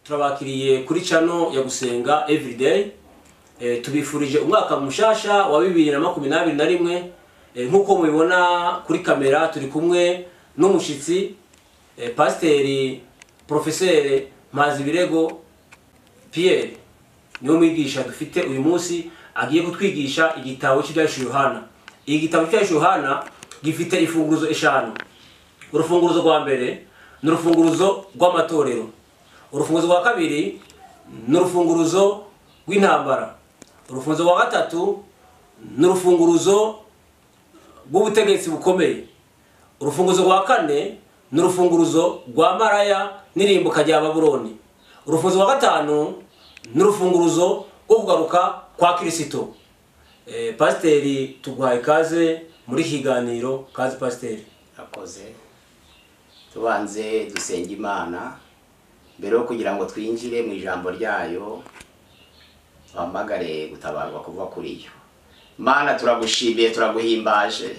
turabakiriye kuri cano ya gusenga everyday Eh, tubifurije umwaka mushasha wa bibiri na makumyabiri na rimwe Eh, nk'uko mubibona kuri kamera turi kumwe n'umushitsi eh, pasiteri porofeseri mpazi birego pierre niwe mwigisha dufite uyu munsi agiye kutwigisha igitabo cy'ibyahishe yohana iki gitabo cy'ibyahishe yohana gifite imfunguzo eshanu urufunguzo rwa mbere ni urufunguzo rw'amatorero urufunguzo rwa kabiri ni urufunguruzo rw'intambara urufunguzo rwa gatatu ni urufunguruzo rw'ubutegetsi bukomeye urufunguzo rwa kane ni urufunguruzo rwa maraya n'irimbuka rya baburoni urufunguzo rwa gatanu ni urufunguruzo rwo kugaruka kwa kirisito Eh, pasiteri tuguhaye ikaze muri iki kiganiro kazi pasiteri akoze tubanze dusenga imana mbere yo kugira ngo twinjire mu ijambo ryayo twamagare gutabarwa kuva kuri yo mana turagushimiye turaguhimbaje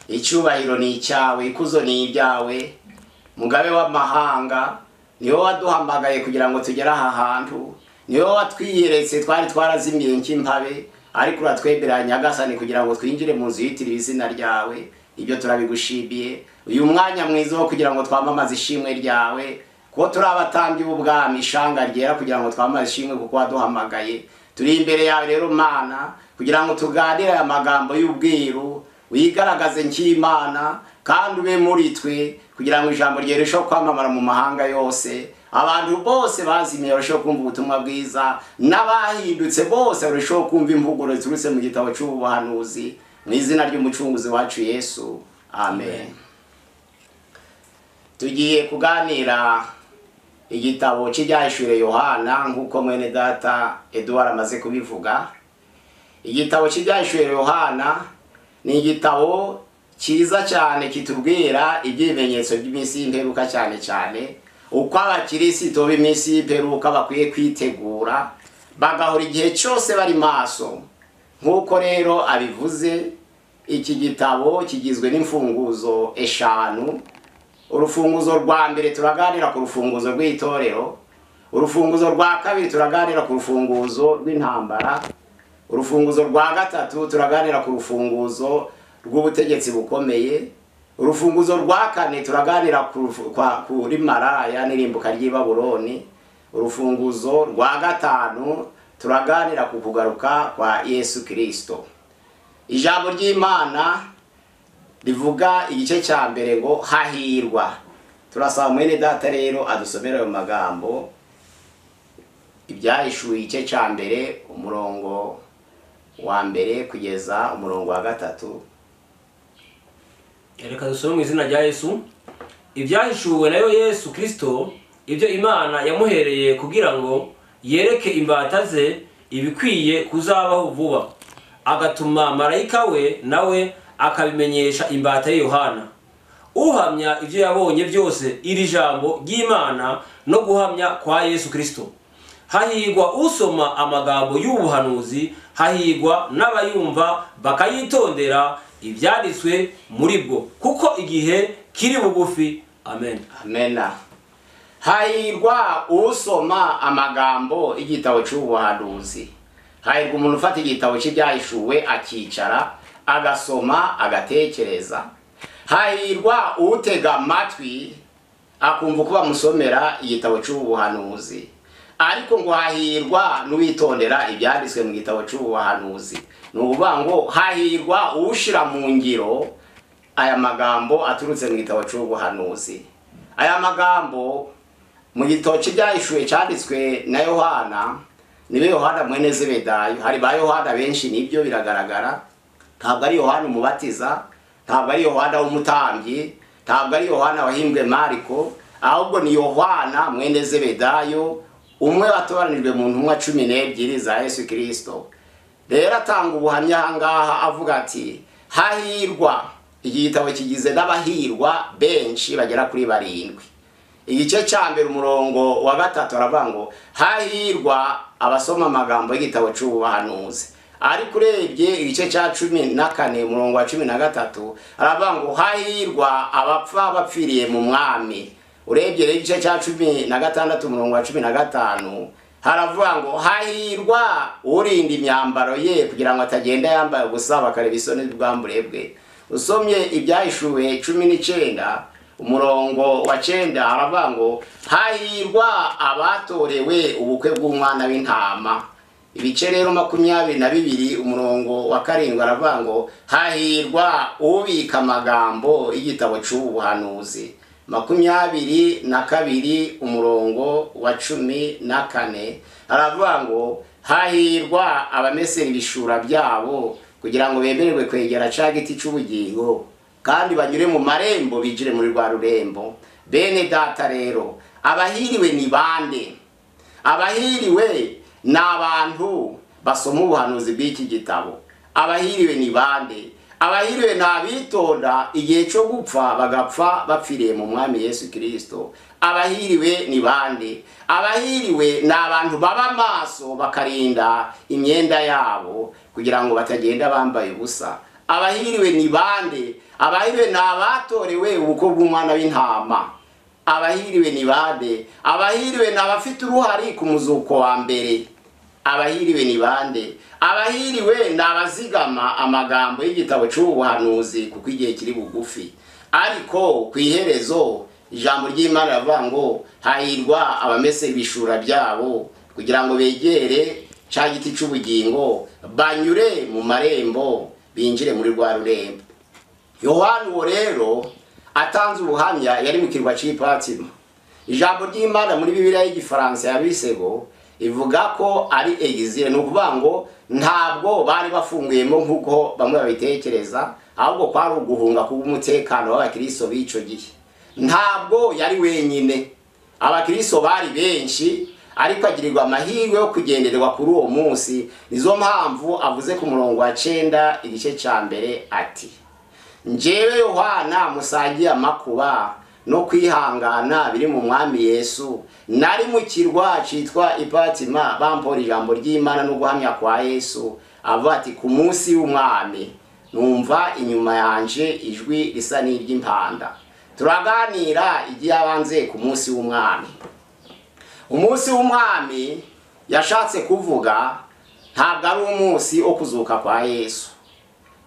icyubahiro ni icyawe ikuzo ni ibyawe mugabe w'amahanga ni wowe waduhamagaye kugira ngo tugere aha hantu ni wowe watwiyeretse twari twarazimiye nk'impabe ariko uratwemerera nyagasani kugira ngo twinjire mu nzu yitiriwe izina ryawe ibyo turabigushimiye uyu mwanya mwiza wo kugira ngo twamamaze ishimwe ryawe kuko turi abatambyi b'ubwami ishanga ryera kugira ngo twamaze ishimwe kuko waduhamagaye turi imbere yawe rero mana kugira ngo tuganire aya magambo y'ubwiru wigaragaze nk'imana kandi ube muri twe kugira ngo ijambo rye rirusheho kwamamara mu mahanga yose abantu bose bazimiye barusheho kumva ubutumwa bwiza n'abahindutse bose barusheho kumva imvugo ziturutse mu gitabo cy'ubuhanuzi mu izina ry'umucunguzi wacu yesu amen tugiye kuganira igitabo cy'ibyahishuye yohana nk'uko mwene data eduwara amaze kubivuga igitabo cy'ibyahishuye yohana ni igitabo cyiza cyane kitubwira iby'ibimenyetso by'iminsi y'imperuka cyane cyane uko abakirisitu b'iminsi y'imperuka bakwiye kwitegura bagahora igihe cyose bari maso nk'uko rero abivuze iki gitabo kigizwe n'imfunguzo eshanu urufunguzo rwa mbere turaganira ku rufunguzo rw'itorero urufunguzo rwa kabiri turaganira ku rufunguzo rw'intambara urufunguzo rwa gatatu turaganira ku rufunguzo rw'ubutegetsi bukomeye urufunguzo rwa kane turaganira ku rufu- kwa- kuri maraya n'irimbuka ry'i baburoni urufunguzo rwa gatanu turaganira ku kugaruka kwa yesu kirisito ijambo ry'imana rivuga igice cya mbere ngo hahirwa turasaba mwene data rero adusomera ayo magambo ibyahishuwe igice cya mbere umurongo wa mbere kugeza umurongo wa gatatu reka dusome mu izina rya yesu ibyahishuwe nayo yesu kirisito ibyo imana yamuhereye kugira ngo yereke imbata ze ibikwiye kuzabaho vuba agatuma marayika we nawe akabimenyesha imbata ya yohana uhamya ibyo yabonye byose iri jambo ry'imana no guhamya kwa yesu kirisito hahigwa usoma amagambo y'ubuhanuzi hahigwa n'abayumva bakayitondera ibyanditswe muri bwo kuko igihe kiri bugufi amen amena hahirwa usoma amagambo y'igitabo cy'ubuhanuzi hahirwa umuntu ufata igitabo cy'ibyahishuwe akicara agasoma agatekereza hahirwa utega amatwi akumva uko bamusomera igitabo cy'ubuhanuzi ariko ngo hahirwa n'uwitondera ibyanditswe mu gitabo cy'ubuhanuzi ni ukuvuga ngo hahirwa uwushyira mu ngiro aya magambo aturutse mu gitabo cy'ubuhanuzi aya magambo mu gitabo cy'ibyahishuwe cyanditswe na yohana nibe yohana mwene zebedayo hari ba yohana benshi nibyo biragaragara ntabwo ari yohana umubatiza ntabwo ari yohana w'umutambyi ntabwo ari yohana wahimbwe mariko ahubwo ni yohana mwene zebedayo umwe watoranijwe mu ntumwa cumi n'ebyiri za yesu kirisito rero atanga ubuhamya ahangaha avuga ati hahirwa iki gitabo kigizwe n'abahirwa benshi bagera kuri barindwi igice cya mbere umurongo wa gatatu aravuga ngo hahirwa abasoma amagambo y'igitabo cy'ubuhanuzi ariko urebye igice cya cumi na kane umurongo wa cumi na gatatu aravuga ngo hahirwa abapfa bapfiriye mu mwami urebye rero igice cya cumi na gatandatu umurongo wa cumi na gatanu haravuga ngo hahirwa urinda imyambaro ye kugira ngo atagenda yambaye ubusa bakareba isoni bwambure bwe usomye ibyahishuwe cumi n'icyenda umurongo wa cyenda haravuga ngo hahirwa abatorewe ubukwe bw'umwana w'intama ibice rero makumyabiri na bibiri umurongo wa karindwi aravuga ngo hahirwa ubika amagambo y'igitabo cy'ubuhanuzi makumyabiri na kabiri umurongo wa cumi na kane aravuga ngo hahirwa abamesera ibishura byabo kugira ngo bemererwe kwegera cya giti cy'ubugingo kandi banyure mu marembo binjire muri rwa rurembo bene data rero abahiriwe ni bande abahiriwe ni abantu basoma ubuhanuzi bw'iki gitabo abahiriwe ni bande abahiriwe ni abitonda igihe cyo gupfa bagapfa bapfiriye mu mwami yesu kirisito abahiriwe ni bande abahiriwe ni abantu baba amaso bakarinda imyenda yabo kugira ngo batagenda bambaye ubusa abahiriwe ni bande abahiriwe ni abatorewe ubukwe bw'umwana w'intama abahiriwe ni bande abahiriwe ni abafite uruhari ku muzuko wa mbere abahiriwe ni bande abahiriwe ni abazigama amagambo y'igitabo cy'ubuhanuzi kuko igihe kiri bugufi ariko ku iherezo ijambo ry'imana riravuga ngo hahirwa abamese ibishura byabo kugira ngo begere cya giti cy'ubugingo banyure mu marembo binjire muri rwa rurembo yohani uwo rero atanze ubuhamya yari mu kirwa cy'ipatima ijambo ry'imana muri bibiliya y'igifaransa ya bisego ivuga ko ari egizire ni ukuvuga ngo ntabwo bari bafunguyemo nk'uko bamwe babitekereza ahubwo kwari uguhunga kubw'umutekano w'abakiristo b'icyo gihe ntabwo yari wenyine abakiristo bari benshi ariko agirirwa amahirwe yo kugendererwa kuri uwo munsi nizo mpamvu avuze ku murongo wa cyenda igice cya mbere ati njyewe yohana musangiye amakuba no kwihangana biri mu mwami yesu nari mu kirwa cyitwa ipatima bampora ijambo ry'imana no guhamya kwa yesu avuga ati ku munsi w'umwami numva inyuma yanje ijwi risa n'iry'impanda turaganira iby'ibanze ku munsi w'umwami umunsi w'umwami yashatse kuvuga ntabwo ari umunsi wo kuzuka kwa yesu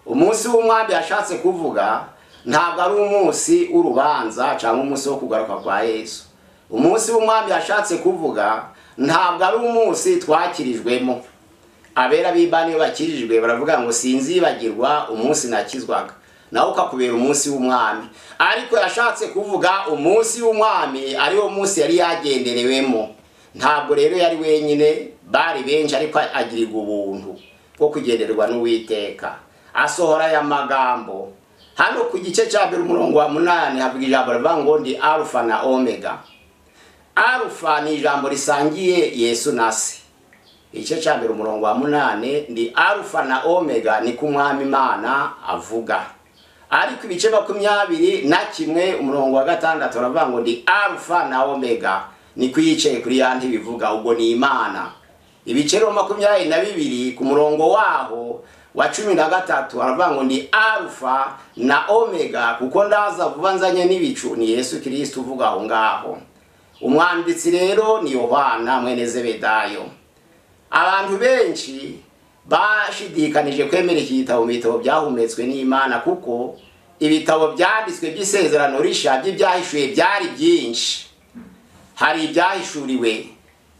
umunsi w'umwami yashatse kuvuga ntabwo ari umunsi w'urubanza cyangwa umunsi wo kugaruka kwa yesu umunsi w'umwami yashatse kuvuga ntabwo ari umunsi twakirijwemo abera b'imana iyo bakirijwe baravuga ngo sinzibagirwa umunsi nakizwaga nawe ukakubera umunsi w'umwami ariko yashatse kuvuga umunsi w'umwami ariwo munsi yari yagenderewemo ntabwo rero yari wenyine bari benshi ariko agirirwa ubuntu bwo kugenderwa n'uwiteka asohora aya magambo hano ku gice cya mbere umurongo wa munani havuga ijambo rivuga ngo ndi arufa na omega arufa ni ijambo risangiye yesu na se igice cya mbere umurongo wa munani ndi arufa na omega ni ku mwami imana avuga ariko ibice makumyabiri na kimwe umurongo wa gatandatu baravuga ngo ndi arufa na omega ni yicaye kuri ya ntebe ivuga ubwo ni imana ibice makumyabiri na bibiri ku murongo waho wa cumi na gatatu aravuga ngo ni arufa na omega kuko ndaza vuba nzanye n'ibicu ni yesu kirisiti uvuga aho ngaho umwanditsi rero ni yohana mwene zebedayo abantu benshi bashidikanije kwemera iki gitabo mu bitabo byahumetswe n'imana kuko ibitabo byanditswe by'isezerano rishya by'ibyahishuye byari byinshi hari ibyahishuriwe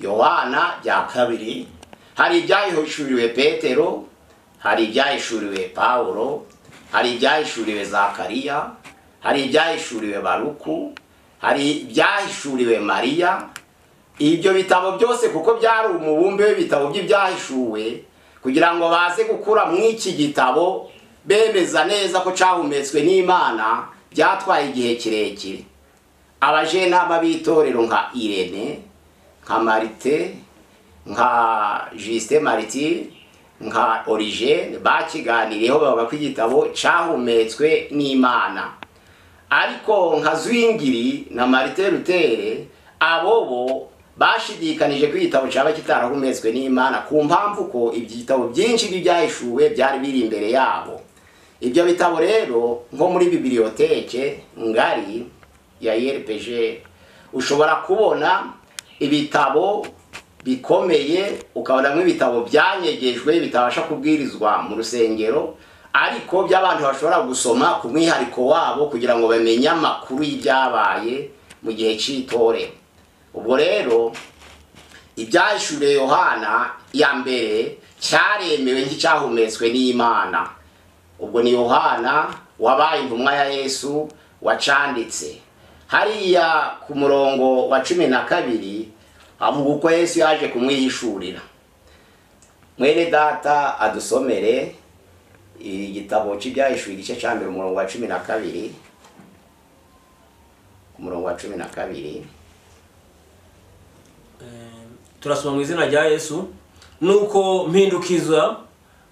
yohana bya kabiri hari ibyahishuriwe petero hari ibyahishuriwe pawuro hari ibyahishuriwe zakariya hari ibyahishuriwe baruku hari ibyahishuriwe mariya ibyo bitabo byose kuko byari umubumbe w'ibitabo by'ibyahishuwe kugira ngo baze gukura mu iki gitabo bemeza neza ko cyahumetswe n'imana byatwaye igihe kirekire abajenama b'itorero nka irene nka marite nka jisite mariti nka origene bakiganiriyeho bavuga ko igitabo cyahumetswe n'imana ariko nka zwingiri na marite rutere abo bo bashidikanije ko igitabo cyaba kitarahumetswe n'imana ku mpamvu ko ibitabo byinshi by'ibyahishuwe byari biri imbere yabo ibyo bitabo rero nko muri bibiriyoteke ngari ya erpg ushobora kubona ibitabo bikomeye ukabonamo ibitabo byanyegejwe bitabasha kubwirizwa mu rusengero ariko by'abantu bashobora gusoma ku mwihariko wabo kugira ngo bamenye amakuru y'ibyabaye mu gihe cy'itorero ubwo rero ibyahishuriye yohana ya mbere cyaremewe nk'icyahumetswe n'imana ubwo ni yohana wabaye intumwa ya yesu wacanditse hariya ku murongo wa cumi na kabiri avuga uko yesu yaje kumwihishurira mwene data adusomere igitabo cy'ibyahishuye igice cya mbere umurongo wa cumi na kabiri ku murongo wa cumi na kabiri turasoma mu izina rya yesu nuko mpindukiza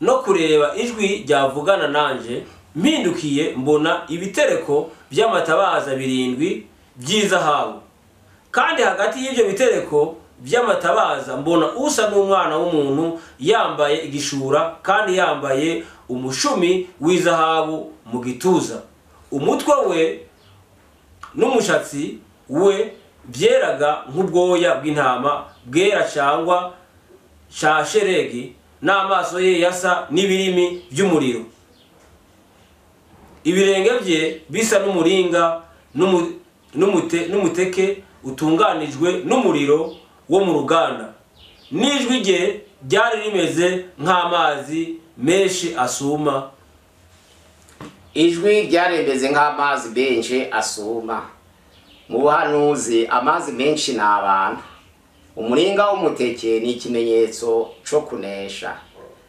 no kureba ijwi ryavugana nanjye mpindukiye mbona ibitereko by'amatabaza birindwi by'izahabu kandi hagati y'ibyo bitereko by'amatabaza mbona usa n'umwana w'umuntu yambaye igishura kandi yambaye umushumi w'izahabu mu gituza umutwe we n'umushatsi we byeraga nk'ubwoya bw'intama bwera cyangwa shasheregi n'amaso ye yasa n'ibirimi by'umuriro ibirenge bye bisa n'umuringa n'umu- n'umute- n'umuteke utunganijwe n'umuriro wo mu ruganda n'ijwi rye ryari rimeze nk'amazi menshi asuma ijwi ryarembeze nk'amazi menshi asuma mu buhanuzi amazi menshi ni abantu umuringa w'umuteke ni ikimenyetso cyo kunesha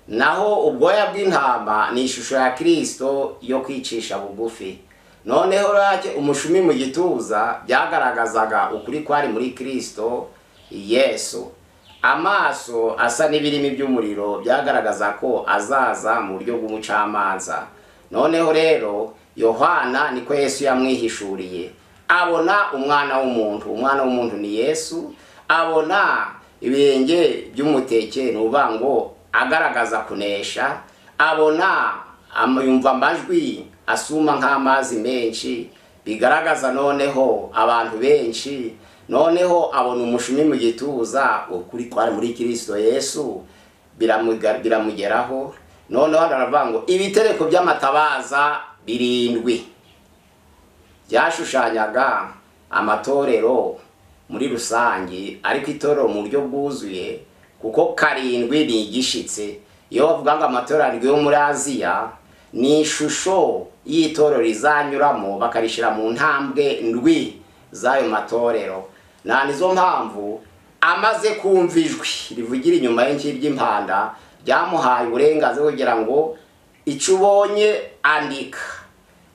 naho ubwoya bw'intama ni ishusho ya kirisito yo kwicisha bugufi noneho rake umushumi mu gituza byagaragazaga ukuri kwari muri kirisito yesu amaso asa n'ibirimi by'umuriro byagaragaza ko azaza mu buryo bw'umucamanza noneho rero yohana niko yesu yamwihishuriye abona umwana w'umuntu umwana w'umuntu ni yesu abona ibirenge by'umuteke ni uvuga ngo agaragaza kunesha abona ama- yumva amajwi asuma nk'amazi menshi bigaragaza noneho abantu benshi noneho abona umushumi mu gituza ukuri kwari muri kirisito yesu biramuga- biramugeraho noneho hano aravuga ngo ibitereko by'amatabaza birindwi byashushanyaga amatorero muri rusange ariko itorero mu buryo bwuzuye kuko karindwi ni igishitse iyo bavuga ngo amatorero arindwi yo muri aziya ni ishusho y'itorero rizanyuramo bakarishyira mu ntambwe ndwi z'ayo matorero nta nizo mpamvu amaze kumva ijwi rivugira inyuma y'ingiri ry'impanda ryamuhaye uburenganzira kugira ngo icyo ubonye andika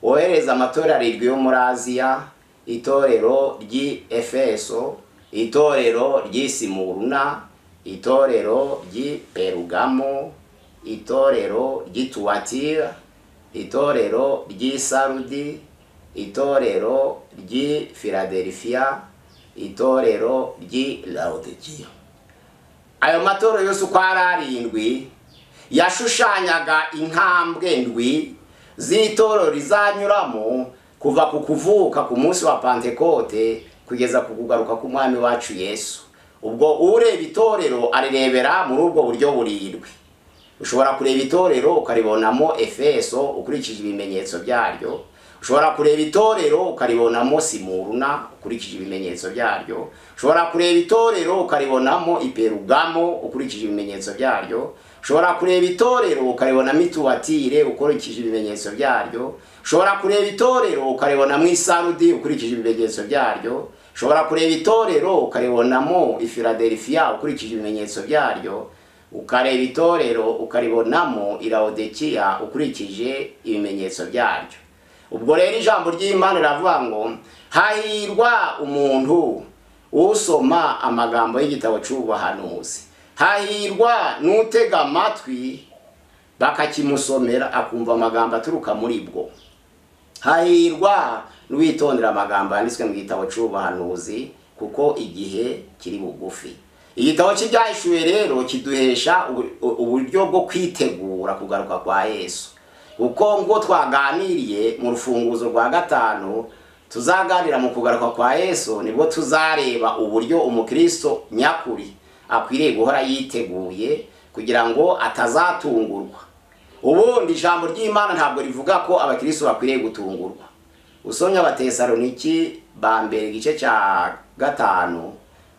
wohereza amatorero arindwi yo muri aziya itorero ry'i efeso itorero ry'i simuruna itorero ry'i perugamo itorero ry'i tuwatira itorero ry'i sarudi itorero ry'i filadelfiya itorero ry'i laodikiya ayo matorero yose uko ari arindwi yashushanyaga intambwe ndwi z'itorero rizanyuramo kuva ku kuvuka ku munsi wa pantekote kugeza ku kugaruka k'umwami wacu yesu ubwo ureba itorero arirebera muri ubwo buryo burindwi ushobora kureba itorero ukaribonamo efeso ukurikije ibimenyetso byaryo ushobora kureba itorero ukaribonamo simuruna ukurikije ibimenyetso byaryo ushobora kureba itorero ukaribonamo iperugamo ukurikije ibimenyetso byaryo ushobora kureba itorero ukaribonamo ituwatire ukurikije ibimenyetso byaryo ushobora kureba itorero ukaribonamo isarudi ukurikije ibimenyetso byaryo ushobora kureba itorero ukaribonamo ifiladelfiya ukurikije ibimenyetso byaryo ukareba itorero ukaribonamo irawodekiya ukurikije ibimenyetso byaryo ubwo rero ijambo ry'imana riravuga ngo hahirwa umuntu usoma amagambo y'igitabo cy'ubuhanuzi hahirwa n'utega amatwi bakakimusomera akumva amagambo aturuka muri bwo hahirwa n'uwitondera amagambo yanditswe mu gitabo cy'ubuhanuzi kuko igihe kiri bugufi igitabo cy'ibyahishuwe rero kiduhesha ubu- u- uburyo bwo kwitegura kugaruka kwa yesu kuko ngo twaganiriye mu rufunguzo rwa gatanu tuzaganira mu kugaruka kwa yesu nibwo tuzareba uburyo umukristo nyakuri akwiriye guhora yiteguye kugira ngo atazatungurwa ubundi ijambo ry'imana ntabwo rivuga ko abakristo bakwiriye gutungurwa usomye abatesaloniki ba mbere igice cya gatanu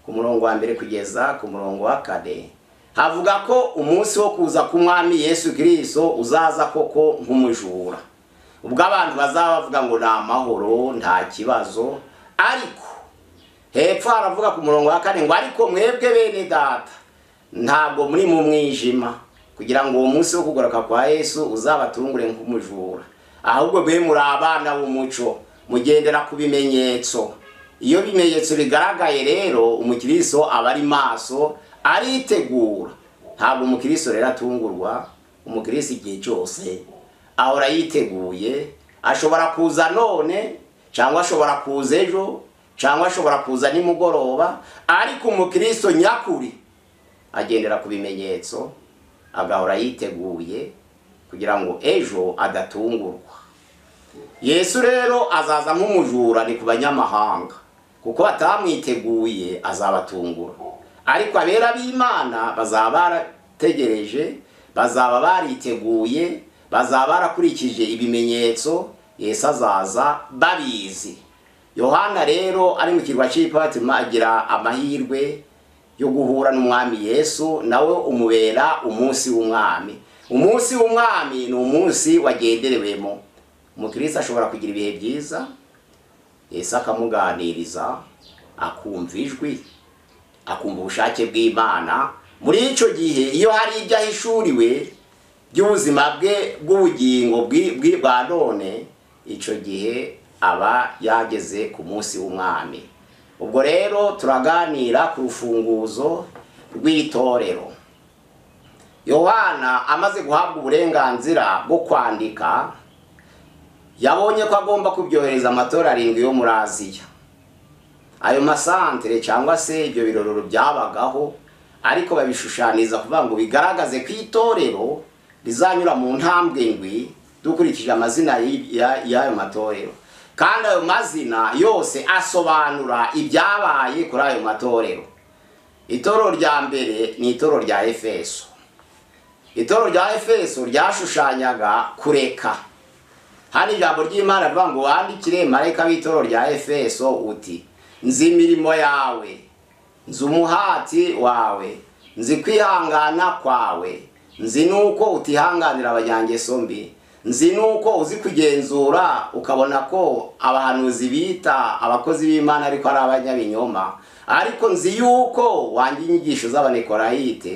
ku murongo wa mbere kugeza ku murongo wa kane havuga ko umunsi wo kuza k'umwami yesu kirisito uzaza koko nk'umujura ubwo abantu bazaba bavuga ngo ni amahoro nta kibazo ariko hepfo haravuga ku murongo wa kane ngo ariko mwebwe bene data ntabwo muri mu mwijima kugira ngo uwo munsi wo kugaruka kwa yesu uzabatungure nk'umujura ahubwo mwe muri abana b'umuco mugendera ku bimenyetso iyo bimenyetso bigaragaye rero umukiriso aba ari maso aritegura ntabwo umukiriso rero atungurwa umukiriso igihe cyose ahora yiteguye ashobora kuza none cyangwa ashobora kuza ejo cyangwa ashobora kuza nimugoroba ariko umukiriso nyakuri agendera ku bimenyetso agahora yiteguye kugira ngo ejo adatungurwa yesu rero azaza nk'umujura ni ku banyamahanga kuko batamwiteguye azabatungura ariko abera b'imana bazaba barategereje bazaba bariteguye bazaba barakurikije ibimenyetso yesu azaza babizi yohana rero ari mu kirwa cy'ipatima agira amahirwe yo guhura n'umwami yesu nawe umubera umunsi w'umwami umunsi w'umwami ni umunsi wagenderewemo umukirisi ashobora kugira ibihe byiza yesu akamuganiriza akumva ijwi akumva ubushake bw'imana muri icyo gihe iyo hari ibyo ahishuriwe by'ubuzima bwe bw'ubugingo bwa none icyo gihe aba yageze ku munsi w'umwami ubwo rero turaganira ku rufunguzo rw'itorero yohana amaze guhabwa uburenganzira bwo kwandika yabonye ko agomba kubyohereza amatora arindwi yo muri aziya ayo masantere cyangwa se ibyo birorero byabagaho ariko babishushaniza kuvuga ngo bigaragaze ko itorero rizanyura mu ntambwe ndwi dukurikije amazina y'ayo matorero kandi ayo mazina yose asobanura ibyabaye kuri ayo matorero itorero rya mbere ni itorero rya efeso itorero rya efeso ryashushanyaga kureka hano ijambo ry'imana rivuga ngo wandikire mareka w'itorero rya efeso uti nzi imirimo yawe nzi umuhati wawe nzi kwihangana kwawe nzi nuko utihanganira abanyangeso mbi nzi nuko uzi kugenzura ukabona ko abahanuzi bita abakozi b'imana ariko ari abanyabinyoma ariko nzi yuko wanjye inyigisho z'abanekorayite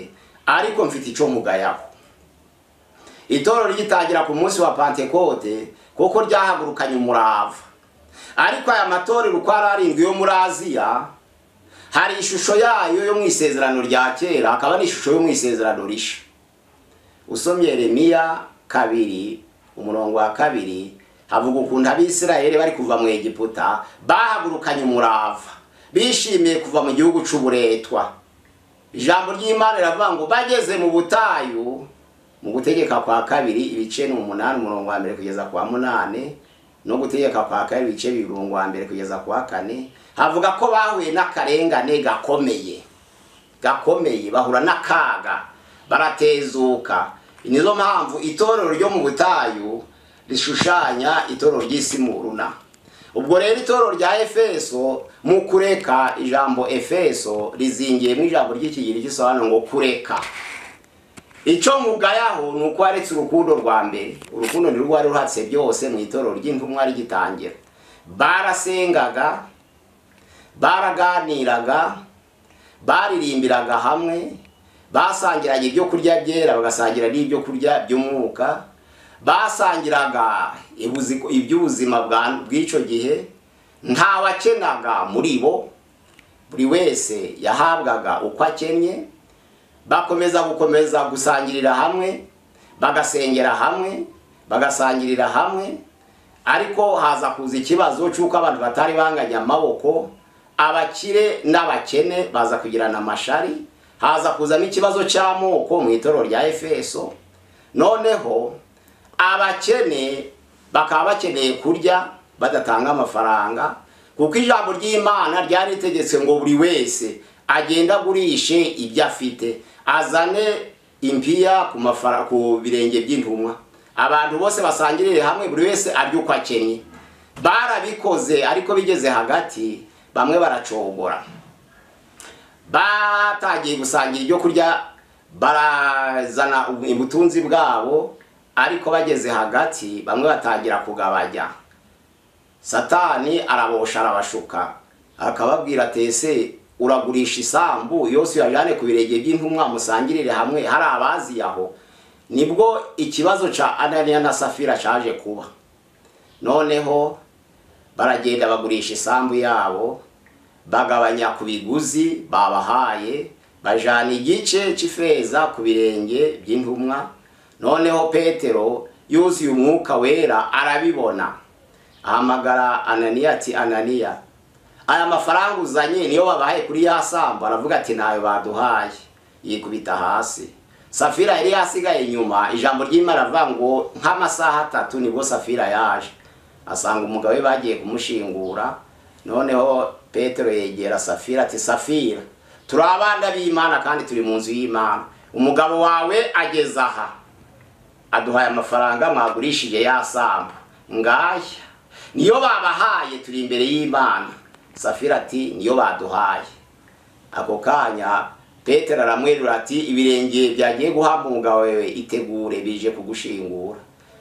ariko mfite icyo mugayaho itorero rigitangira ku munsi wa pantekote kuko ryahagurukanye umurava ariko aya matorero uko ari arindwi yo muri aziya hari ishusho yayo yo mu isezerano rya kera akaba n'ishusho yo mu isezerano risha usomye remiya kabiri umurongo wa kabiri havuga ukuntu abisirayeli bari kuva mu egiputa bahagurukanye umurava bishimiye kuva mu gihugu cy'uburetwa ijambo ry'imana riravuga ngo bageze mu butayu mu gutegeka kwa kabiri ibice ni umunani umurongo wa mbere kugeza kwa munani no gutegeka kwa kane ibice bibiri wa mbere kugeza kwa kane havuga ko bahuye n'akarengane gakomeye gakomeye bahura n'akaga baratezuka nizo mpamvu itorero ryo mu butayu rishushanya itorero ry'isi mu runa ubwo rero itorero rya efeso mu kureka ijambo efeso rizingiyemo ijambo ry'ikigiri gisobanura ngo kureka icyo mugayaho ni uko waretse urukundo rwa mbere urukundo ni rwari ruhatse byose mu itorero ry'intumwa rigitangira barasengaga baraganiraga baririmbiraga hamwe basangiraga ibyo kurya byera bagasangira n'ibyo kurya by'umwuka basangiraga iby'ubuzima bw'icyo gihe nta wakenaga muri bo buri wese yahabwaga uko akennye bakomeza gukomeza gusangirira hamwe bagasengera hamwe bagasangirira hamwe ariko haza kuza ikibazo cy'uko abantu batari banganya amaboko abakire n'abakene baza kugirana amashari haza kuzamo ikibazo cy'amoko mu itorero rya efeso noneho abakene bakaba bakeneye kurya badatanga amafaranga kuko ijambo ry'imana ryari ritegetse ngo buri wese agende agurishe ibyo afite azane impiya ku mafara ku birenge by'intumwa abantu bose basangirire hamwe buri wese arya uko akenye barabikoze ariko bigeze hagati bamwe baracogora batagiye gusangira ibyo kurya barazana ubutunzi bwabo ariko bageze hagati bamwe batangira kugabanya satani arabosha arabashuka akababwira atese uragurisha isambu yose uyajyane ku birenge by'intumwa musangirire hamwe hari abazi aho nibwo ikibazo cya ananiya na safira cyaje kuba noneho baragenda bagurisha isambu yabo bagabanya ku biguzi babahaye bajana igice cy'ifeza ku birenge by'intumwa noneho petero yuzuye umwuka wera arabibona ahamagara ananiya ati ananiya aya mafaranga uzanye niyo babahaye kuri ya sambu aravuga ati ntayo baduhaye yikubita hasi safira yari yasigaye inyuma ijambo ry'imana aravuga ngo nk'amasaha atatu nibwo safira yaje asanga umugabo we bagiye kumushingura noneho petero yegera safira ati safira turi abana b'imana kandi turi mu nzu y'imana umugabo wawe ageze aha aduhaye amafaranga mwagurishije ya sambu ngaya niyo babahaye turi imbere y'imana safira ati niyo baduhaye ako kanya petero aramwerura ati ibirenge byagiye guhabwa umugabo wewe itegure bije kugushingura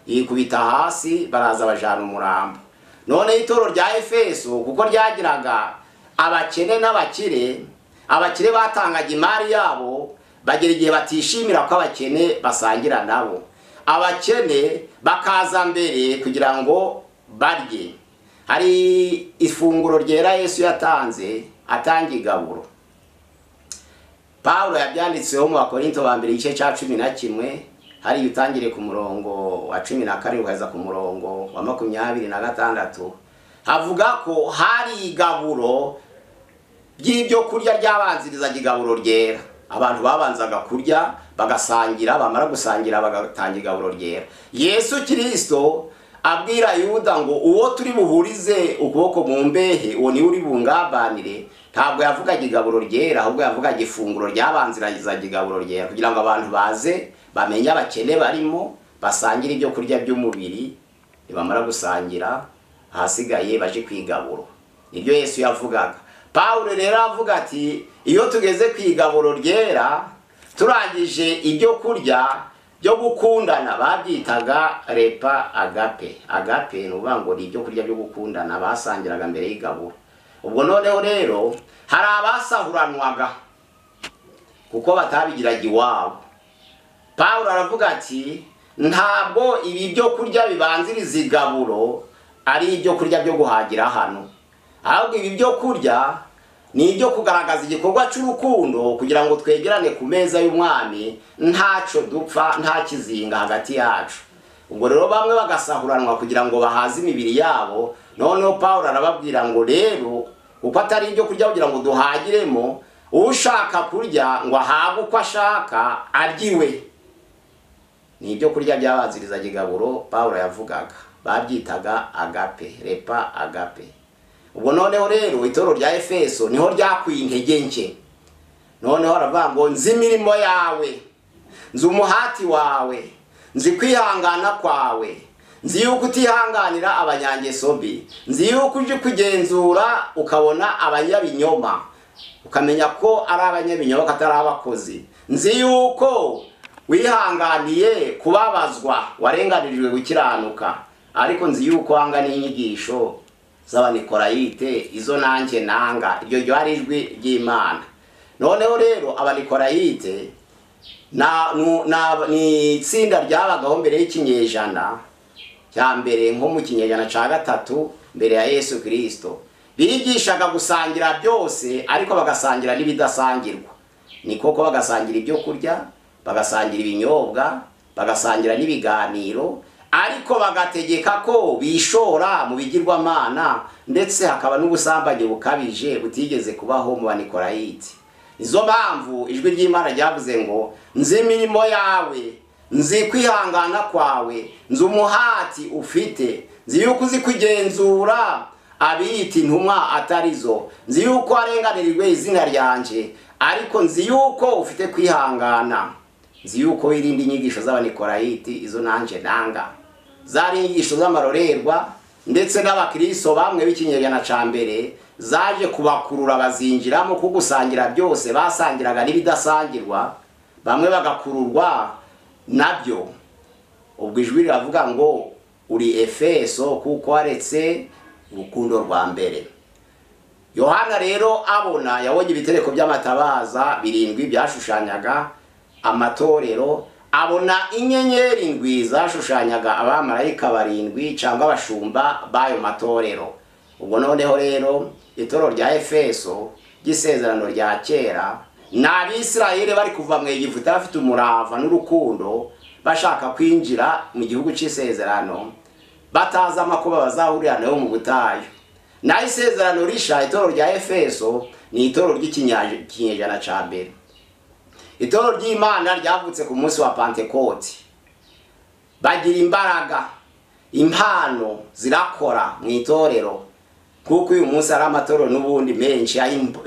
yikubita hasi baraza bajana umurambo none itoro rya efeso kuko ryagiraga abakene n'abakire abakire batangaga imari yabo bagera igihe batishimira ko abakene basangira nabo abakene bakaza mbere kugira ngo barye hari ifunguro ryera yesu yatanze atanga igaburo paul yabyanditseho mu bakorinto ba mbere igice cya cumi na kimwe hariya utangire ku murongo wa cumi na karindwi ukageza ku murongo wa makumyabiri na gatandatu havuga ko hari igaburo ry'ibyo kurya ryabanzirizaga igaburo ryera abantu babanzaga kurya bagasangira bamara gusangira bagatanga igaburo ryera yesu kirisito abwira yuda ngo uwo turi buhurize ukuboko mu mbehe uwo niwe uri bungabanire ntabwo yavugaga igaburo ryera ahubwo yavugaga ifunguro ryabanzirizaga igaburo ryera kugira ngo abantu baze bamenye abakene barimo basangire ibyo kurya by'umubiri nibamara gusangira ahasigaye baje kwigaburo nibyo yesu yavugaga paul rero avuga ati iyo tugeze ku igaburo ryera turangije ibyo kurya byo gukundana babyitaga repa agape agape ni ukuvuga ngo ni ibyo kurya byo gukundana basangiraga mbere y'igaburo ubwo noneho rero hari abasahuranwaga kuko batabigiraga iwabo paul aravuga ati ntabwo ibi byo kurya bibanziriza igaburo ari ibyo kurya byo guhagira hano ahubwo ibi byo kurya ni ibyo kugaragaza igikorwa cy'urukundo kugira ngo twegerane ku meza y'umwami ntacyo dupfa nta kizinga hagati yacu ubwo rero bamwe bagasahuranwa kugira ngo bahaze imibiri yabo noneho paul arababwira ngo rero kuko atari ibyo kurya kugira ngo duhagiremo ushaka kurya ngo ahabwe uko ashaka aryiwe ni ibyo kurya byabanziriza igaburo paul yavugaga babyitaga agape repa agape ubwo noneho rero itoro rya efeso niho ryakuye intege nke noneho aravuga ngo nzi imirimo yawe nzi umuhati wawe nzi kwihangana kwawe nzi yuko utihanganira abanyangeso mbi nzi yuko uje kugenzura ukabona abanyabinyoma ukamenya ko ari abanyabinyoma atari abakozi nzi yuko wihanganiye kubabazwa warenganirijwe gukiranuka ariko nzi yuko wanga n'inyigisho z'abanikorayite izo nanjye nanga iryo ryo ari ijwi ry'imana noneho rero abanikorayite ni itsinda ryabagaho mbere y'ikinyejana cya mbere nko mu kinyejana cya gatatu mbere ya yesu kirisito bigishaga gusangira byose ariko bagasangira n'ibidasangirwa ni koko bagasangira ibyo kurya bagasangira ibinyobwa bagasangira n'ibiganiro ariko bagategeka ko bishora mu bigirwamana ndetse hakaba n'ubusambanyi bukabije butigeze kubaho mu banikorayiti nizo mpamvu ijwi ry'imana ryavuze ngo nzi imirimo yawe nzi kwihangana kwawe nzi umuhati ufite nzi yuko uzi kwigenzura abiyita intumwa atarizo nzi yuko arenganirijwe izina ryanje ariko nzi yuko ufite kwihangana nzi yuko wirinda inyigisho z'abanikorayiti izo nanjye nanga zari inyigisho z'amarorerwa ndetse n'abakiriso bamwe b'ikinyejana cya mbere zaje kubakurura bazinjiramo kugusangira byose basangiraga n'ibidasangirwa bamwe bagakururwa nabyo ubwo ijwi riravuga ngo uri efeso kuko waretse urukundo rwa mbere yohana rero abona yabonye ibitereko by'amatabaza birindwi byashushanyaga amatorero abona inyenyeri ndwi zashushanyaga abamarayika barindwi cyangwa abashumba b'ayo matorero ubwo noneho rero itoro rya efeso ry'isezerano rya kera ni abisirayeli bari kuva mu egiputa bafite umurava n'urukundo bashaka kwinjira mu gihugu cy'isezerano batazi amakuba bazahurira nayo mu butayu naho isezerano risha itoro rya efeso ni itoro ry'ikinyejana cya mbere itoro ry'imana ryavutse ku munsi wa pantekoti bagira imbaraga impano zirakora mu itorero kuko uyu munsi ari amatorero n'ubundi menshi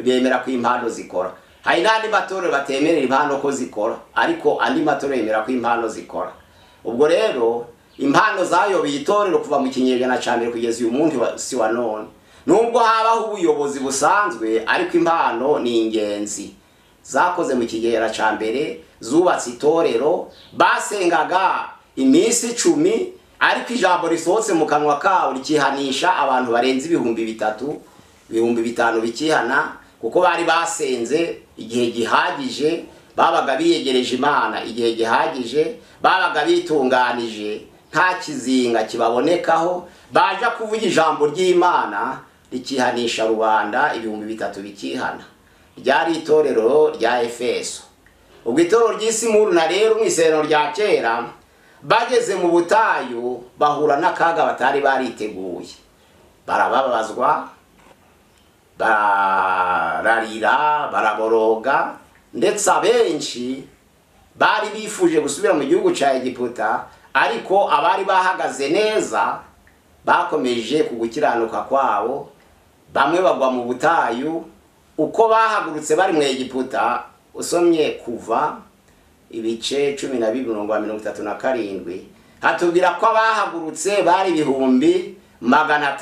bemera ko impano zikora hari n'andi matorero batemerera impano ko zikora ariko andi matorero yemera ko impano zikora ubwo rero impano zayoboye itorero kuva mu kinyejana cya mbere kugeza uyu munsi wa none nubwo habaho ubuyobozi busanzwe ariko impano ni ingenzi zakoze mu kigera cya mbere zubatse itorero basengaga iminsi icumi ariko ijambo risohotse mu kanwa kabo rikihanisha abantu barenze ibihumbi bitatu ibihumbi bitanu bikihana kuko bari basenze igihe gihagije babaga biyegereje imana igihe gihagije babaga bitunganije nta kizinga kibabonekaho baje kuvuga ijambo ry'imana rikihanisha rubanda ibihumbi bitatu bikihana ryari itorero rya efeso ubwo itorero ry'isi muruna rero mu isezerano rya kera bageze mu butayu bahura n'akaga batari bariteguye barababazwa bararira baraboroga ndetse abenshi bari bifuje gusubira mu gihugu cya egiputa ariko abari bahagaze neza bakomeje ku gukiranuka kwabo bamwe bagwa mu butayu uko bahagurutse bari mu egiputa usomye kuva ibice cumi na bibiri mirongo mirongo itatu na karindwi hatubwira ko abahagurutse bari ibihumbi magana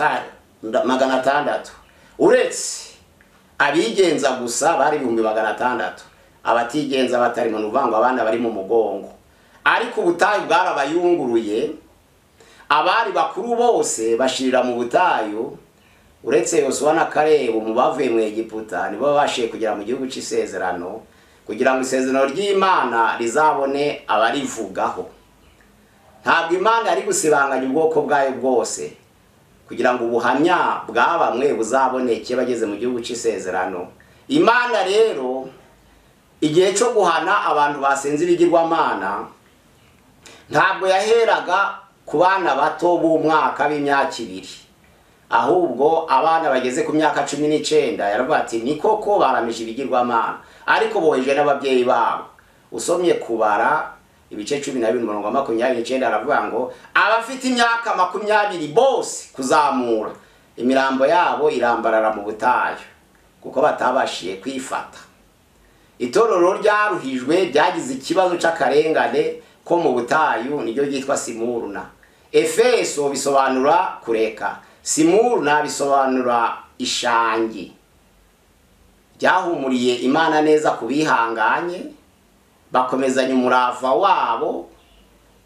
atandatu uretse abigenza gusa bari ibihumbi magana atandatu abatigenza batari mu ruvango abana bari mu mugongo ariko ubutayu bwarabayunguruye abari bakuru bose bashirira mu butayu uretse yosuwa na karebu mu bavuye mu egiputa nibo babashije kugera mu gihugu cy'isezerano kugira ngo isezerano ry'imana rizabone abarivugaho ntabwo imana yari gusibanganya ubwoko bwayo bwose kugira ngo ubuhamya bwa bamwe buzaboneke bageze mu gihugu cy'isezerano imana rero igihe cyo guhana abantu basenze ibigirwamana ntabwo yaheraga ku bana bato b'umwaka b'imyaka ibiri ahubwo abana bageze ku myaka cumi n'icyenda yaravuga ati ni koko baramije ibigirwamana ariko boheje n'ababyeyi babo usomye kubara ibice cumi na bibiri mirongo makumyabiri n'icyenda aravuga ngo abafite imyaka makumyabiri bose kuzamura imirambo yabo irambarara mu butayu kuko batabashije kwifata itorero ryaruhijwe ryagize ikibazo cy'akarengane ko mu butayu niryo ryitwa simuruna efeso bisobanura kureka simuruna bisobanura ishangi byahumuriye imana neza ku bihanganye bakomezanya umurava wabo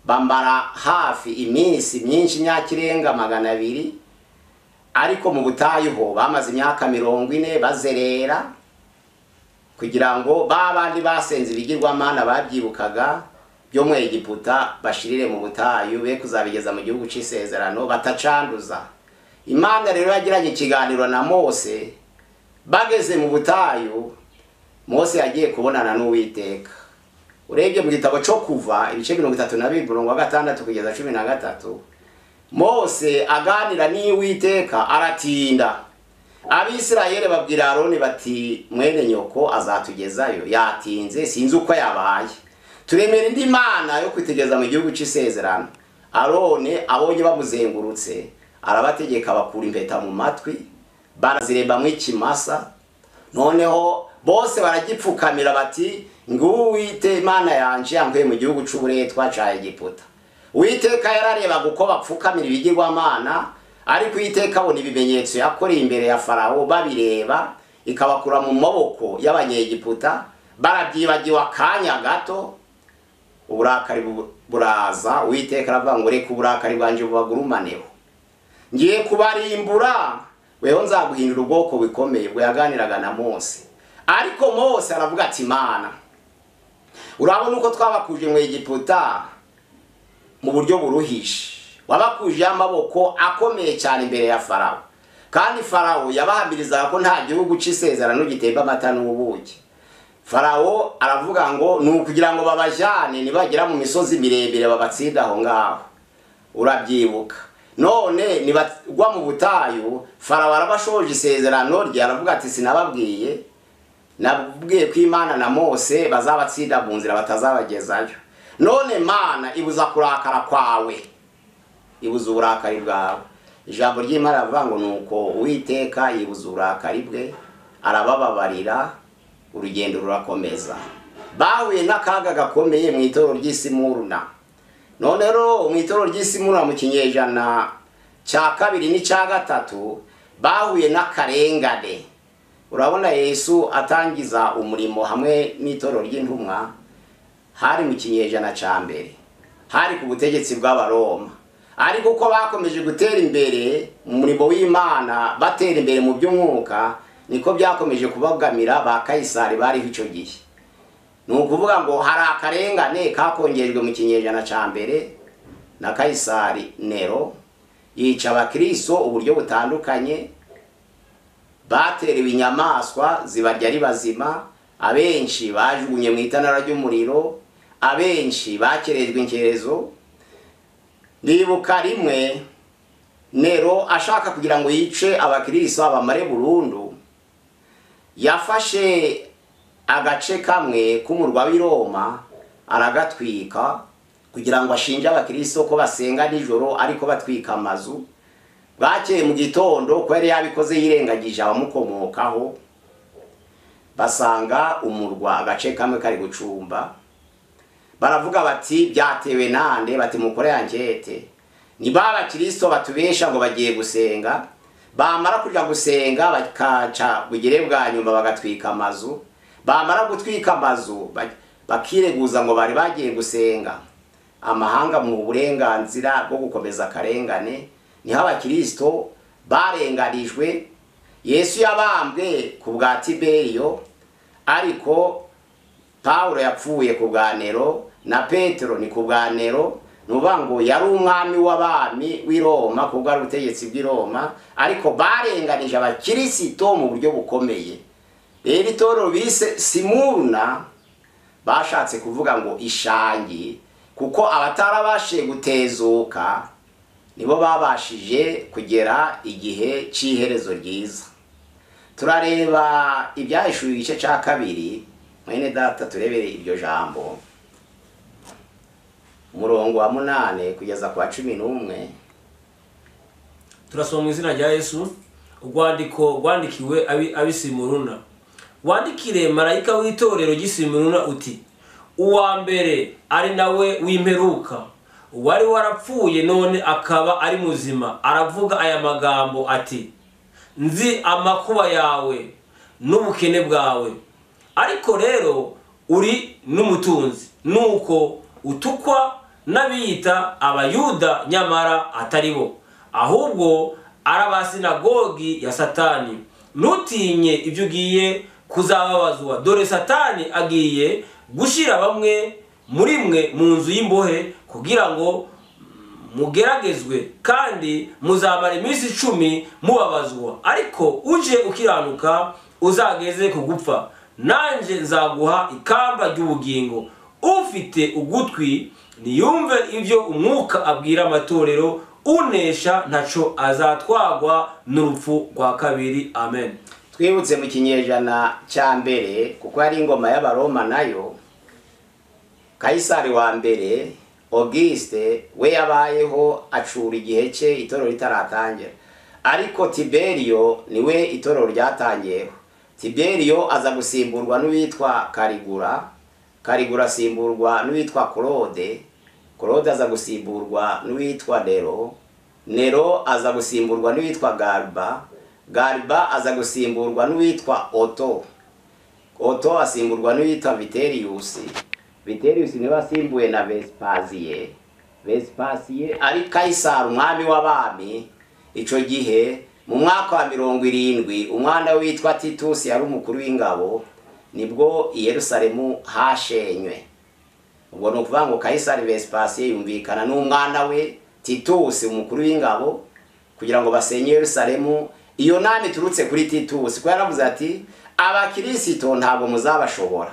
bambara hafi iminsi myinshi imyaka irenga magana abiri ariko mu butayu ho bamaze imyaka mirongo ine bazerera kugira ngo ba bandi basenze ibigirwamana babyibukaga byo mu egiputa bashirire mu butayu be kuzabigeza mu gihugu cy'isezerano batacanduza imana rero yagiranye ikiganiro na mose bageze mu butayu mose yagiye kubonana n'uwiteka urebye mu gitabo cyo kuva ibice mirongo itatu na bibiri mirongo gatandatu kugeza cumi na gatatu mose aganira n'iwiteka aratinda abisirayeli babwira aroni bati mwene nyoko azatugezayo yatinze sinzi uko yabaye turemera indi mana yo kwitegeza mu gihugu cy'isezerano aroni abonye bamuzengurutse arabategeka bakura impeta mu matwi barazirembamo ikimasa noneho bose baragipfukamira bati nguwite imana yanje yankuye mu gihugu cy'uburetwa cya egiputa uwiteka yararebaga uko bapfukamira ibigirwamana ariko uwiteka abona ibimenyetso yakoreye imbere ya farawo babireba ikabakura mu maboko y'abanyegiputa barabyibagiwe akanya gato uburakari bu- buraza uwiteka aravuga ngo reka uburakari bwanjye bubagurumaneho ngiye kubarimbura weho nzaguhindura ubwoko bukomeye bwaganiraga na mose ariko mose aravuga ati imana urabona uko twabakuje mu egiputa mu buryo buruhije wabakujeho amaboko akomeye cyane imbere ya farawo kandi farawo yabahamirizaga ko nta gihugu cy'isezerano gitemba amata n'ubuki farawo aravuga ngo ni ukugira ngo babajyane nibagera mu misozi miremire babatsinde aho ngaho urabyibuka none nibagwa mu butayu farawo arabashoje isezerano rye aravuga ati sinababwiye nabwiye ko imana na mose bazabatsinda mu nzira batazabagezayo none mana ibuza kurakara kwawe ibuza uburakari bwawe ijambo ry'imana rivuga ngo nuko uwiteka yibuza uburakari bwe arabababarira urugendo rurakomeza bahuye n'akaga gakomeye mu itoro ry'isimuruna none rero mu itoro ry'isimuruna mu kinyejana cya kabiri n'icya gatatu bahuye n'akarengane urabona yesu atangiza umurimo hamwe n'itoro ry'intumwa hari mu kinyejana cya mbere hari ku butegetsi bw'abaroma ariko uko bakomeje gutera imbere mu murimo w'imana batera imbere mu by'umwuka niko byakomeje kubagamira ba kayisari bariho icyo gihe ni ukuvuga ngo hari akarengane kakongejwe mu kinyejana cya mbere na kayisari nero yica abakristo uburyo butandukanye baterewe inyamaswa zibarya ari bazima abenshi bajugunye mu itanara ry'umuriro abenshi bakerejwe inkerezo ndibuka rimwe nero ashaka kugira ngo yice abakristo abamare burundu yafashe agace kamwe k'umurwa w'i roma aragatwika kugira ngo ashinje abakristo ko basenga nijoro ariko batwika amazu bwakeye mu gitondo ko yari yabikoze yirengagije abamukomokaho basanga umurwa agace kamwe kari gucumba baravuga bati byatewe nande bati mukore ankete ni ba bakristo batubesha ngo bagiye gusenga bamara kujya gusenga bakaca bugere bwa nyuma bagatwika amazu bamara gutwika amazu ba- bakireguza ngo bari bagiye gusenga amahanga mu burenganzira bwo gukomeza akarengane niho abakristo barenganijwe yesu yabambwe ku bwa tiberiyo ariko pawulo yapfuye ku bwa nero na petero ni ku bwa nero ni ukuvuga ngo yari umwami w'abami w'i roma ku bwa butegetsi bw'i roma ariko barenganije abakirisito mu buryo bukomeye rero itorero bise simuruna bashatse kuvuga ngo ishangi kuko abatarabashije gutezuka nibo babashije kugera igihe cy'iherezo ryiza turareba ibyahishuye igice cya kabiri mwene data turebere iryo jambo umurongo wa munane kugeza ku wa cumi n'umwe turasoma mu izina rya yesu urwandiko rwandikiwe abi- abisimuruna wandikire marayika w'itorero ry'isimuruna uti uwa mbere ari nawe w'imperuka wari warapfuye none akaba ari muzima aravuga aya magambo ati nzi amakuba yawe n'ubukene bwawe ariko rero uri n'umutunzi nuko utukwa n'abiyita abayuda nyamara atari bo ahubwo ari abasinagogi ya satani ntutinye ibyo ugiye kuzababazwa dore satani agiye gushyira bamwe muri mwe mu nzu y'imbohe kugira ngo mugeragezwe kandi muzamara iminsi icumi mubabazwa ariko uje ukiranuka uzageze ku gupfa nanjye nzaguha ikamba ry'ubugingo ufite ugutwi niyumve ibyo umwuka abwira amatorero unesha ntaco azatwagwa n'urupfu rwa kabiri amen twibutse mu kinyejana cya mbere kuko hari ingoma y'abaroma nayo kayisari wa mbere Auguste we yabayeho acura igihe cye itorero ritaratangira ariko Tiberio niwe itorero ryatangiyeho Tiberio aza gusimburwa n'uwitwa Karigura Karigura asimburwa n'uwitwa Claude Claude aza gusimburwa n'uwitwa Nero Nero aza gusimburwa n'uwitwa Galba Galba aza gusimburwa n'uwitwa Otto Otto asimburwa n'uwitwa Viterius Viterius niwe asimbuwe na Vespasiye Vespasiye ari Kaisari umwami w'abami icyo gihe mu mwaka wa mirongo irindwi umwana witwa Titus yari umukuru w'ingabo nibwo i Yerusalemu hashenywe ubwo ni ukuvuga ngo Kaisari Vespasiye yumvikana n'umwana we Titus umukuru w'ingabo kugira ngo basenye Yerusalemu iyo nama iturutse kuri Titus kuko yaravuze ati abakirisito ntabwo muzabashobora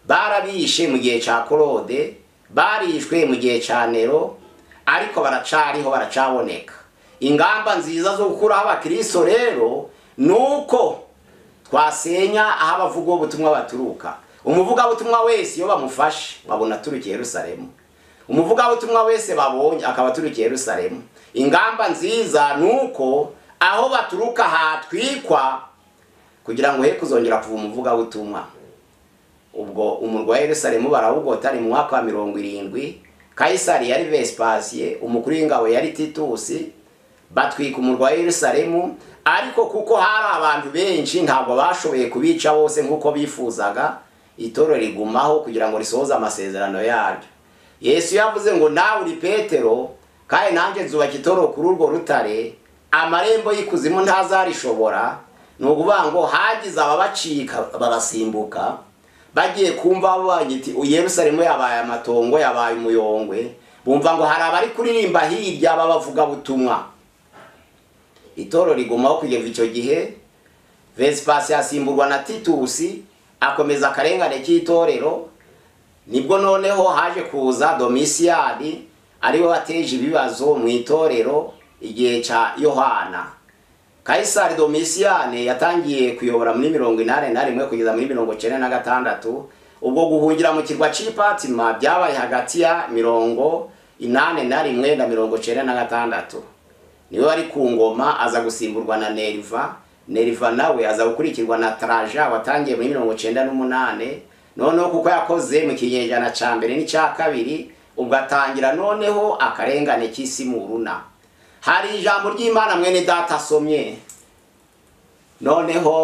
barabishe mu gihe cya Claude barishwe mu gihe cya Nero ariko baracariho baracaboneka ingamba nziza zo gukuraho abakristo rero ni uko twasenya aho abavugabutumwa baturuka umuvugabutumwa wese iyo bamufashe babona turukiye Yerusalemu umuvugabutumwa wese babonye akaba turukiye Yerusalemu ingamba nziza ni uko aho baturuka hatwikwa kugira ngo he kuzongera kuva umuvugabutumwa ubwo umurwa wa Yerusalemu barawugota ari mu mwaka wa mirongo irindwi Kaisari yari Vespasiye umukuru w'ingabo yari Titusi batwika umurwa wa Yerusalemu ariko kuko hari abantu benshi ntabwo bashoboye kubica bose nk'uko bifuzaga itorero rigumaho kugira ngo risohoze amasezerano yaryo Yesu yavuze ngo nawe uri Petero kandi nanjye nzubaka itorero kuri urwo rutare amarembo y'ikuzimu ntazarishobora ni ukuvuga ngo hagize ababacika babasimbuka bagiye kumva banyiti Yerusalemu yabaye amatongo yabaye umuyongwe bumva ngo hari abari kuririmba hirya babavuga butumwa itoro rigumaho kugeza icyo gihe Vespasi yasimburwa na Titusi akomeza akarengane k'itorero nibwo noneho haje kuza Domisiyani ariwe wateje ibibazo mu itorero igihe cya Yohana Kaisari Domisiyane yatangiye kuyobora muri mirongo inani na rimwe kugeza muri mirongo cyenda na gatandatu ubwo guhungira mu kirwa cy'ipatima byabaye hagati ya mirongo inani na rimwe na mirongo cyenda na gatandatu niwe wari ku ngoma aza gusimburwa na Neriva Neriva nawe aza gukurikirwa na Traja watangiye muri mirongo cyenda n'umunane noneho kuko yakoze mu kinyejana cya mbere n'icya kabiri ubwo atangira noneho akarengane k'isi mu runa hari ijambo ry'imana mwene data asomye noneho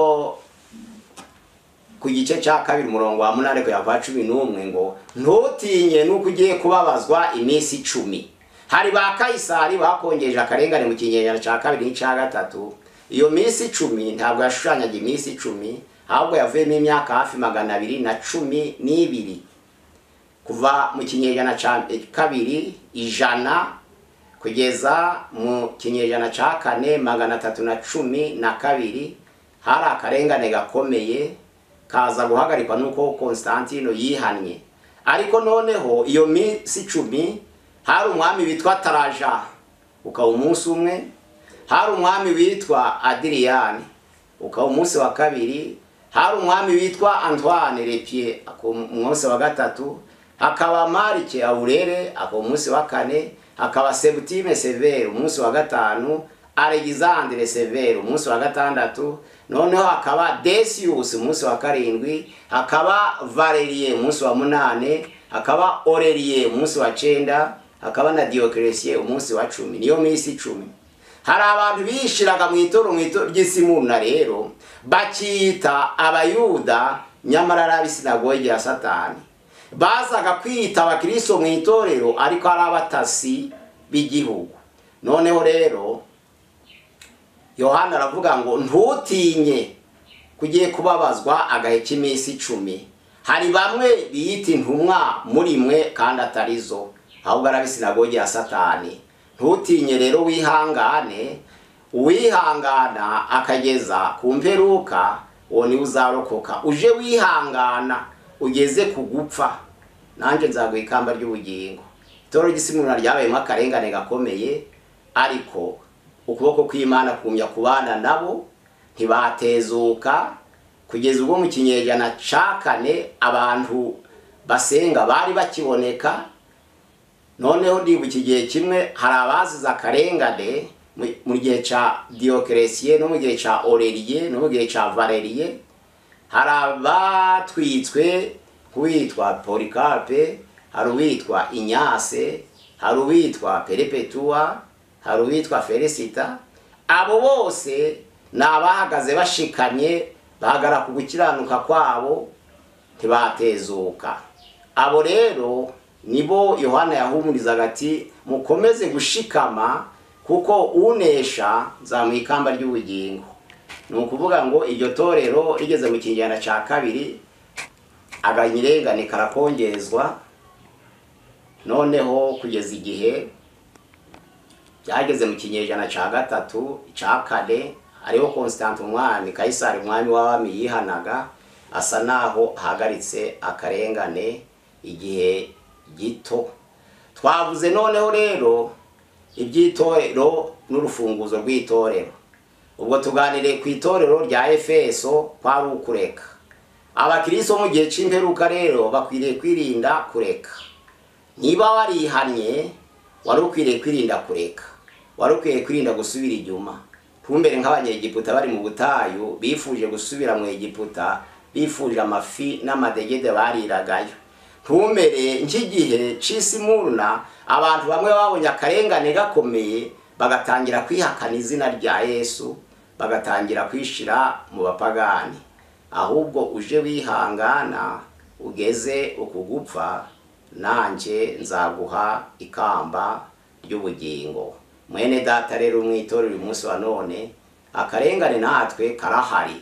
ku gice cya kabiri umurongo wa munani kugera kwa cumi n'umwe ngo ntutinye nuko ugiye kubabazwa iminsi icumi hari ba kayisari bakongeje akarengane mu kinyejana cya kabiri n'icya gatatu iyo minsi icumi ntabwo yashushanyaga iminsi icumi ahubwo yavuyemo imyaka hafi magana abiri na cumi n'ibiri kuva mu kinyejana cya kabiri ijana kugeza mu kinyejana cya kane magana atatu na cumi na kabiri hari akarengane gakomeye kaza guhagarikwa n'uko Constantino yihannye ariko noneho iyo minsi icumi hari umwami witwa Taraja ukaba umunsi umwe hari umwami witwa Adriyani ukaba umunsi wa kabiri hari umwami witwa Antoine Lepie ku munsi wa gatatu hakaba Marike Aurere akaba umunsi wa kane hakaba Septime Severe umunsi wa gatanu Alexandre Severe umunsi wa gatandatu noneho hakaba Decius umunsi wa karindwi hakaba Valerie umunsi wa munane hakaba Aurelie umunsi wa cenda hakaba na Diocletie umunsi wa cumi niyo minsi icumi hari abantu bishiraga mu itoro mu itoro ry'isimuna rero bakita abayuda nyamara ari ab'isinagogi ya satani bazaga kwita abakristo mu itorero ariko ari abatasi b'igihugu noneho rero yohana aravuga ngo ntutinye kugiye kubabazwa agahe k'iminsi icumi hari bamwe biyita intumwa muri mwe kandi atari zo ahubwo arabisinagogi ya satani ntutinye rero wihangane uwihangana akageza ku mperuka uwo niwe uzarokoka uje wihangana ugeze ku gupfa nanjye nzaguha ikamba ry'ubugingo itoro ry'isimura ryabayemo akarengane gakomeye ariko ukuboko kw'imana kumya kubana nabo ntibatezuka kugeza ubwo mu kinyejana cya kane abantu basenga bari bakiboneka noneho ndibuka igihe kimwe hari abazize akarengane mu- mu gihe cya diyokeresiye no mu gihe cya oreriye no mu gihe cya valeriye hari abatwitswe nk'uwitwa porikape hari uwitwa inyase hari uwitwa perepetuwa hari uwitwa felicita abo bose ni abahagaze bashikamye bahagara ku gukiranuka kwabo ntibatezuka abo rero nibo yohana yahumurizaga ati mukomeze gushikama kuko unesha nzamuha ikamba ry'ubugingo ni ukuvuga ngo iryo torero rigeze mu kinyejana cya kabiri aganyirengane karakongezwa noneho kugeza igihe byageze mu kinyejana cya gatatu cya kane hariho konsitanti umwami kayisari umwami w'abami yihanaga asa naho ahagaritse akarengane igihe gito twavuze noneho rero iby'itorero n'urufunguzo rw'itorero ubwo tuganiriye ku itorero rya efeso kwari ukureka abakiristo mu gihe cy'imperuka rero bakwiriye kwirinda kureka niba warihannye wari ukwiriye kwirinda kureka wari ukwiriye kwirinda gusubira inyuma ntumbere nk'abanyegiputa bari mu butayu bifuje gusubira mu egiputa bifuje amafi n'amadegede bariragayo ntumbere nk'igihe cy'isi muruna abantu bamwe babonye akarengane gakomeye bagatangira kwihakana izina rya yesu bagatangira kwishira mu bapagani ahubwo uje wihangana ugeze ukugupfa nanjye nzaguha ikamba ry'ubugingo mwene data rero mwitorera uyu munsi wa none akarengane natwe karahari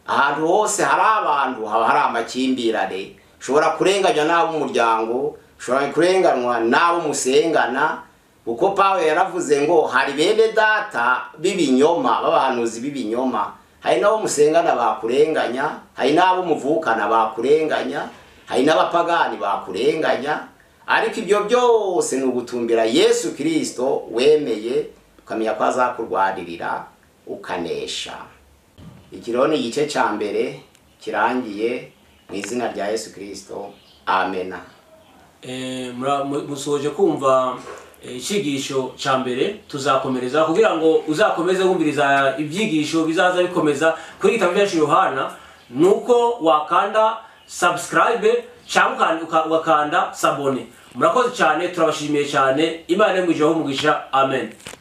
ahantu hose hari abantu haba hari amakimbirane ushobora kurenganywa n'ab'umuryango ushobora kurenganywa n'ab'umusengana kuko pawe yaravuze ngo hari bene data b'ibinyoma b'abahanuzi b'ibinyoma hari n'abo musengana bakurenganya hari n'abo muvukana bakurenganya hari n'abapagani bakurenganya ariko ibyo byose ni ugutumbira yesu kirisito wemeye ukamenya ko azakurwanirira ukanesha iki rero ni igice cya mbere kirangiye mu izina rya yesu kirisito amena Eh, mura- mu- musoje kumva eh, icyigisho cya mbere tuzakomereza kugira ngo uzakomeze wumviriza ibyigisho bizaza bikomeza kuri gitabo cyacu yohana ni uko wakanda subscribe cyangwa ukan- uka- ugakanda sabone murakoze cyane turabashimiye cyane imana yo mu ijuru umugisha amen